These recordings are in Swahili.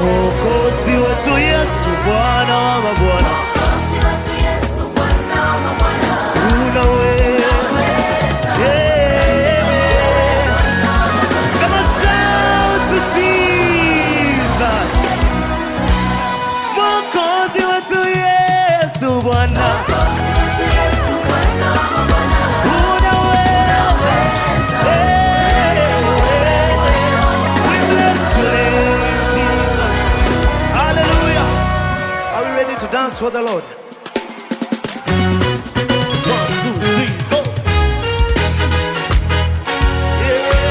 Mwokozi wetu Yesu, Bwana wa mabwana, unaweza. Yeah. Come on, shout to Jesus. Mwokozi wetu Yesu, Bwana, unaweza. Yeah. We bless your name, Jesus. Hallelujah. Are we ready to dance for the Lord? One, two, three, go. Yeah.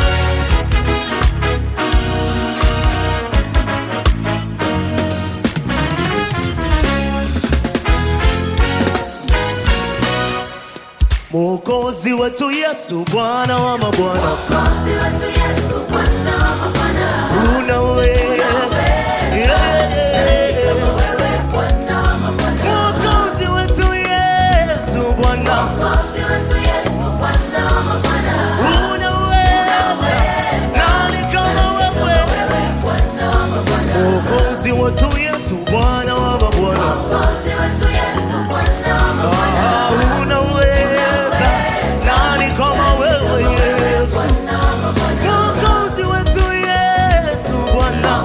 Mwokozi wetu Yesu, Bwana wa mabwana, unaweza. Yeah. Mwokozi wetu Yesu, Bwana, unaweza. Nani kama wewe? Mwokozi wetu Yesu, Bwana wa mabwana, Ah, unaweza. Nani kama wewe Yesu? Mwokozi wetu Yesu, Bwana,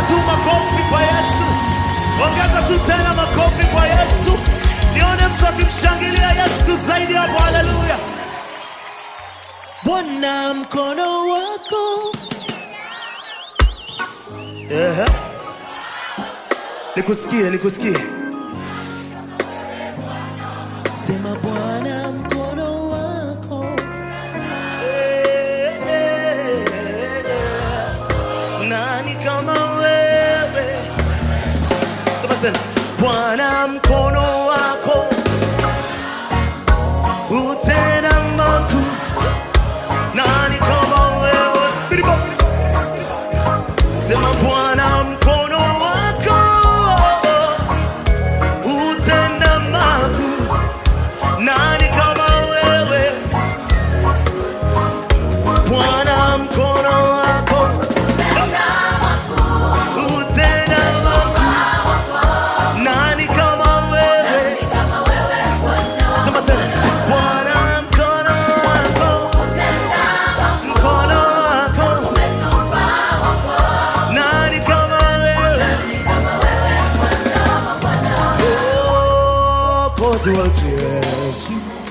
tu makofi kwa Yesu, ongeza tu tena makofi kwa Yesu, nione mtu akimshangilia Yesu zaidi hapo. Haleluya! Bwana mkono wako Ehe. Nikusikie, nikusikie. Sema Bwana mkono wako. Eh, eh, eh. Nani kama wewe? Sema tena. Bwana mkono wako utenda makuu. Nani kama wewe? Biribo. Sema Bwana mkono wako utenda makuu. Nani kama wewe? Bwana mkono wako utenda makuu. Nani kama wewe? Sema tena. Bwana mkono wako mkono wako nani kama wewe? Oh, kote wetu Yesu.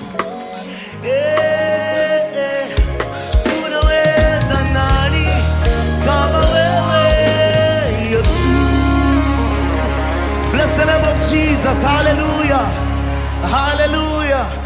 Eh, eh, unaweza nani kama wewe Yesu? Bless the name of Jesus. Hallelujah. Hallelujah.